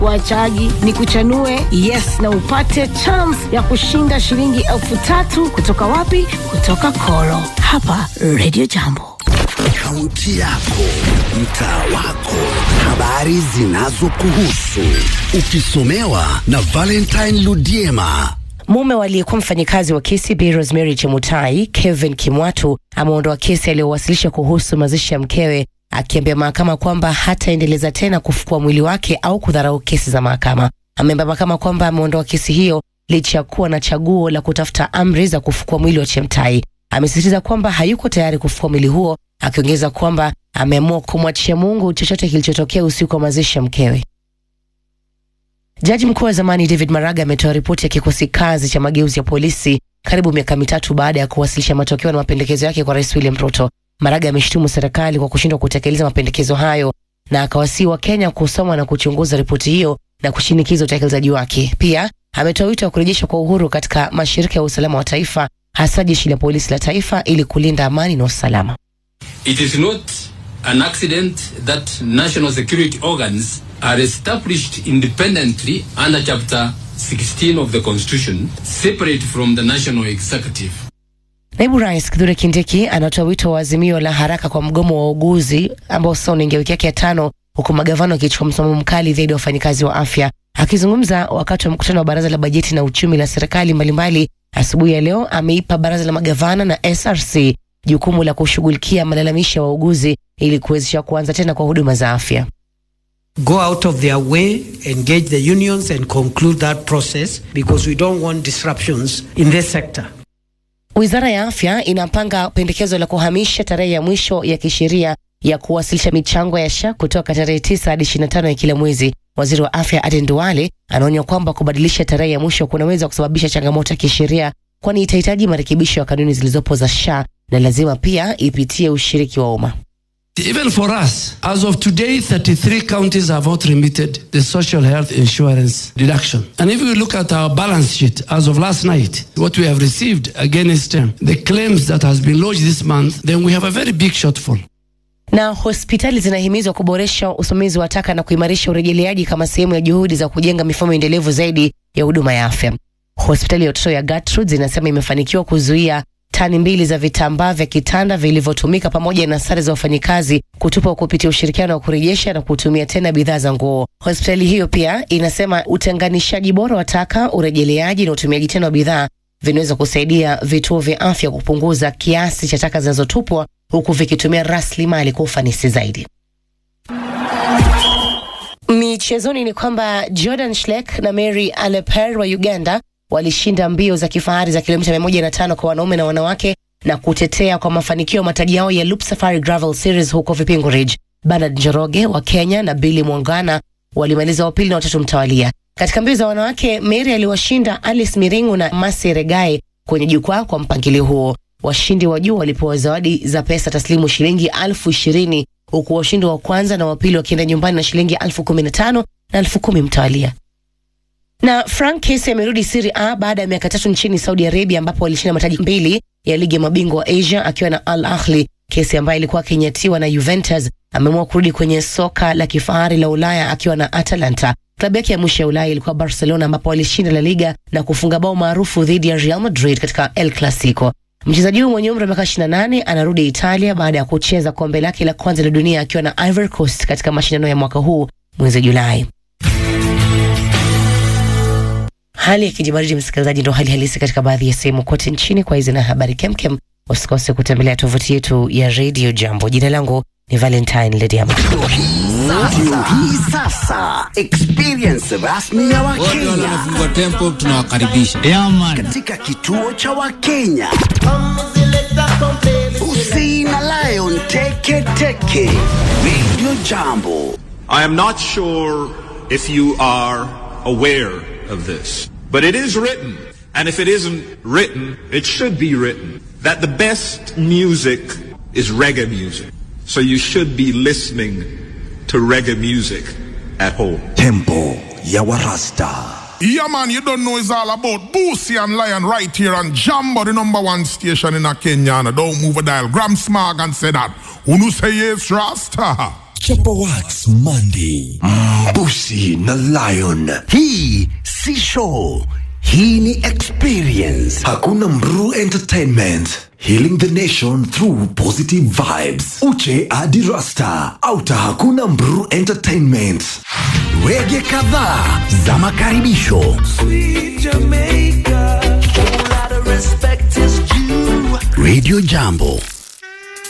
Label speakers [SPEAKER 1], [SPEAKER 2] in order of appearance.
[SPEAKER 1] Wachaji ni kuchanue yes na upate chance ya kushinda shilingi elfu tatu kutoka wapi? Kutoka Koro hapa Radio Jambo.
[SPEAKER 2] Kaunti yako, mtaa wako, habari zinazokuhusu, ukisomewa na Valentine Ludiema.
[SPEAKER 3] Mume waliyekuwa mfanyikazi wa KCB Rosemary Chemutai, Kevin Kimwatu, ameondoa kesi aliyowasilisha kuhusu mazishi ya mkewe, akiambia mahakama kwamba hataendeleza tena kufukua mwili wake au kudharau kesi za mahakama. Ameambia mahakama kwamba ameondoa kesi hiyo licha ya kuwa na chaguo la kutafuta amri za kufukua mwili wa Chemtai. Amesisitiza kwamba hayuko tayari kufukua mwili huo, akiongeza kwamba ameamua kumwachia Mungu chochote kilichotokea usiku wa mazishi ya mkewe. Jaji mkuu wa zamani David Maraga ametoa ripoti ya kikosi kazi cha mageuzi ya polisi karibu miaka mitatu baada ya kuwasilisha matokeo na mapendekezo yake kwa Rais William Ruto. Maraga ameshutumu serikali kwa kushindwa kutekeleza mapendekezo hayo na akawasihi wa Kenya kusoma na kuchunguza ripoti hiyo na kushinikiza utekelezaji wake. Pia ametoa wito wa kurejeshwa kwa uhuru katika mashirika ya usalama wa taifa, hasa jeshi la polisi la taifa, ili kulinda amani na usalama.
[SPEAKER 4] It is not an accident that national security organs are established independently under Chapter 16 of the Constitution, separate from the national executive.
[SPEAKER 3] Naibu Rais Kithure Kindiki anatoa wito wa azimio la haraka kwa mgomo wa wauguzi ambao sasa unaingia wiki yake ya tano, huku magavana wakichukua msimamo mkali dhidi ya wafanyikazi wa afya. Akizungumza wakati wa mkutano wa baraza la bajeti na uchumi la serikali mbalimbali asubuhi ya leo, ameipa baraza la magavana na SRC jukumu la kushughulikia malalamishi ya wauguzi ili kuwezesha kuanza tena kwa huduma za afya.
[SPEAKER 5] go out of their way, engage the unions, and conclude that process because we don't want disruptions in this sector.
[SPEAKER 3] Wizara ya afya inapanga pendekezo la kuhamisha tarehe ya mwisho ya kisheria ya kuwasilisha michango ya SHA kutoka tarehe 9 hadi 25 ya kila mwezi. Waziri wa afya Aden Duale anaonya kwamba kubadilisha tarehe ya mwisho kunaweza kusababisha changamoto ya kisheria, kwani itahitaji marekebisho ya kanuni zilizopo za SHA na lazima pia ipitie ushiriki wa umma.
[SPEAKER 6] Even for us, as of today, 33 counties have not remitted the social health insurance deduction. And if we look at our balance sheet as of last night, what we have received against um, the claims that has been lodged this month, then we have a very big shortfall.
[SPEAKER 3] na hospitali zinahimizwa kuboresha usimamizi wa taka na kuimarisha urejeleaji kama sehemu ya juhudi za kujenga mifumo endelevu zaidi ya huduma ya afya. Hospitali ya watoto ya Gertrude inasema imefanikiwa kuzuia tani mbili za vitambaa vya kitanda vilivyotumika pamoja na sare za wafanyikazi kutupa kupitia ushirikiano wa kurejesha na kutumia tena bidhaa za nguo. Hospitali hiyo pia inasema utenganishaji bora wa taka, urejeleaji na utumiaji tena wa bidhaa vinaweza kusaidia vituo vya afya kupunguza kiasi cha taka zinazotupwa huku vikitumia rasilimali kwa ufanisi zaidi. Michezoni ni kwamba Jordan Schleck na Mary Aleper wa Uganda walishinda mbio za kifahari za kilomita 105 kwa wanaume na wanawake na kutetea kwa mafanikio mataji yao ya Loop Safari Gravel Series huko Vipingo Ridge. Bernard Njoroge wa Kenya na Billy Mwangana walimaliza wa pili na watatu mtawalia. Katika mbio za wanawake, Mary aliwashinda Alice Miringu na Masi Regae kwenye jukwaa kwa mpangilio huo. Washindi wa juu walipewa zawadi za pesa taslimu shilingi elfu ishirini huku washindi wa kwanza na wa pili wakienda nyumbani na shilingi elfu kumi na tano na elfu kumi mtawalia. Na Frank Kessy amerudi Serie A baada ya miaka tatu nchini Saudi Arabia ambapo alishinda mataji mbili ya ligi ya mabingwa wa Asia akiwa na Al Ahly. Kessy ambaye alikuwa akinyatiwa na Juventus ameamua kurudi kwenye soka la kifahari la Ulaya akiwa na Atalanta. Klabu yake ya mwisho ya Ulaya ilikuwa Barcelona ambapo alishinda La Liga na kufunga bao maarufu dhidi ya Real Madrid katika El Clasico. Mchezaji huyu mwenye umri wa miaka 28 anarudi Italia baada ya kucheza kombe lake la kwanza la dunia akiwa na Ivory Coast katika mashindano ya mwaka huu mwezi Julai. Hali ya kijibaridi, msikilizaji, ndo hali halisi katika baadhi ya sehemu kote nchini. Kwa hizi na habari kemkem, usikose kutembelea tovuti yetu ya Radio Jambo. Jina langu ni Valentine Lediama.
[SPEAKER 2] Ndio hii sasa experience rasmi ya
[SPEAKER 7] wote wale
[SPEAKER 2] Wakenya
[SPEAKER 7] wanafungua tempo tunawakaribisha
[SPEAKER 2] katika kituo cha Wakenya. Usi na Lion Teke Teke Radio Jambo.
[SPEAKER 8] I am not sure if you are aware of this, but it is written, and if it isn't written, it should be written, that the best music is reggae music. So you should be listening to reggae music at home.
[SPEAKER 2] Tempo ya Warasta.
[SPEAKER 9] Yeah, man, you don't know it's all about Boosie and Lion right here on Jambo, the number one station in a Kenya. And don't move a dial. Gram Smog and say that. Unu say yes, Rasta.
[SPEAKER 2] Chapa Wax Monday. Mbusi na Lion. Hii si show. Hii ni experience. Hakuna Mru Entertainment. Healing the nation through positive vibes. Uche hadi Rasta. Auta hakuna Mru Entertainment. Wege kadhaa za makaribisho. Radio Jambo.